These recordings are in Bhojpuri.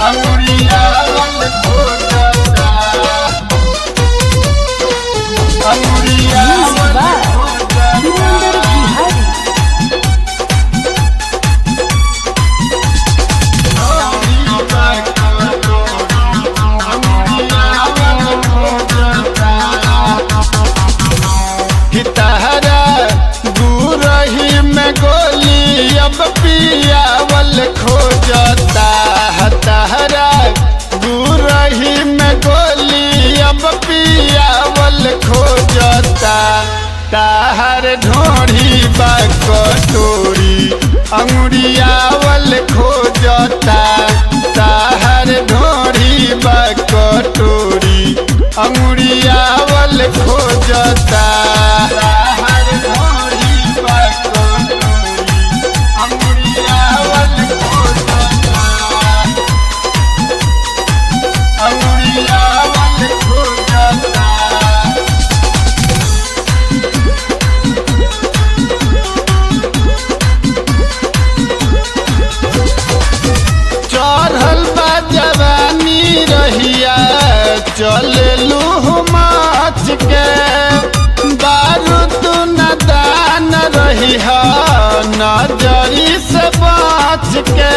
अंगुरियावल खोजता अंगुरियावल खोजता धीरेन्द्र बिहारी हितहरा गुरही में गोली अब पियावल खोजता हतहरा गुरही में गोली अब पियावल खोजता ताहर ढोढ़ी बा कटोरी अंगुरियावल खोजता ताहर ढोढ़ी बा कटोरी अंगुरियावल खोजता ताहर ढोढ़ी बा कटोरी अंगुरियावल खोजता अंगुरियावल खोजता चढ़ल बा जवानी रहिया चललू माच के बारूद न दान रही नजरी से बाच के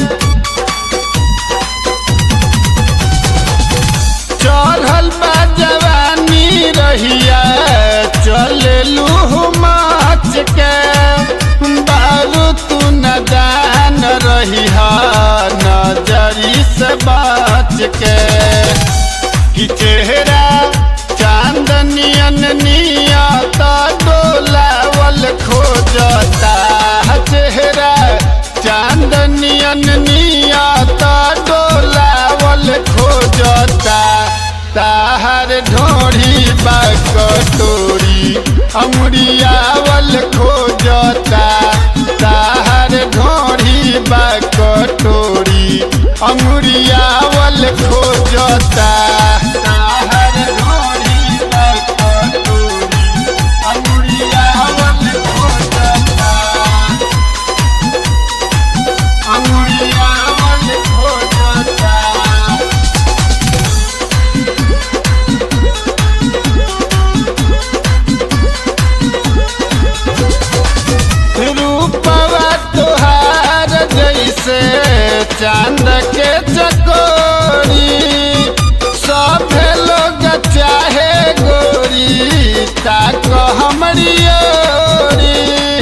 चढ़ल बा जवानी रहिया चललू माच के बारू तू न दान रही नजरी से बाच के कि चेहरा चांदनियन नियता डोलावल खोजता चेहरा चांदनियन नियता डोलावल खोजता ताहर ढोढ़ी बा कटोरी अमरियावल खोजता ताहर ढोढ़ी बा कटोरी अमरियावल खोजता ताहर ढोढ़ी बा कटोरी अमरियावल खोजता अंगुरियावल खोजता रूपवा तुहार जैसे चांद के चकोरी सब लोग चाहे गोरी ताक हमरी ओरी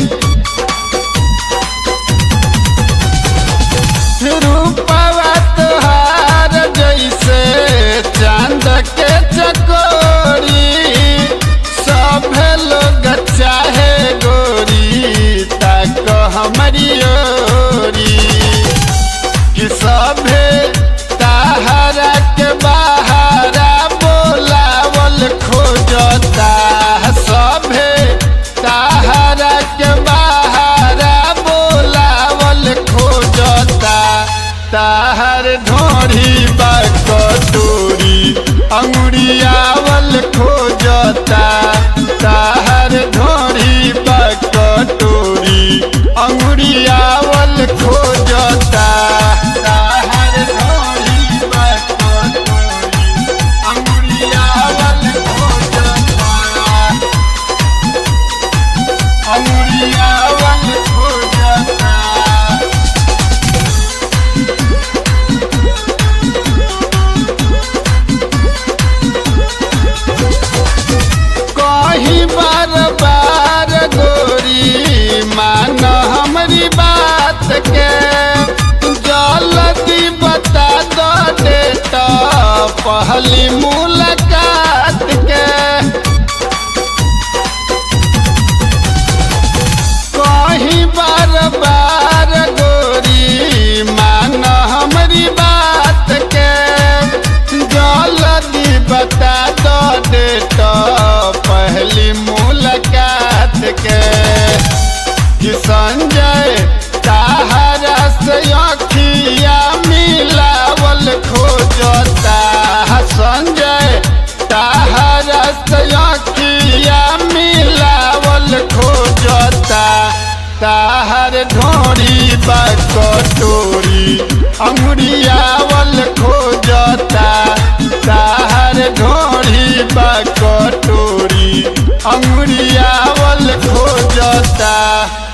रूपवा तुहार जैसे चांद के चकोरी सब लोग चाहे गोरी तक हमारी ओरी कि सभे ताहरा के बाहरा बोलावल खोजता सभे ताहरा के बाहरा बोलावल खोजता ताहर ढोढ़ी बा कटोरी अंगुरियावल खोजता ताहर ढोढ़ी बा कटोरी अंगुरियावल खोजता ताहर ढोढ़ी बा कटोरी अंगुरियावल खोजता अंगुरियावल खोजता कही बार बार गोरी मान हमरी बात के जल्दी बता दो डेटा पहली मुलाकात के कहीं बार बार गोरी मान हमरी बात के जल्दी बता दो डेटा पहली मुलाकात के कि संजय ताहरा से अखिया मिलावल खोजता संजय ताहरा से अखिया मिलावल खोजता ताहर ढोरी बा कटोरी अंगुरियावल अंगुरियावल खोजता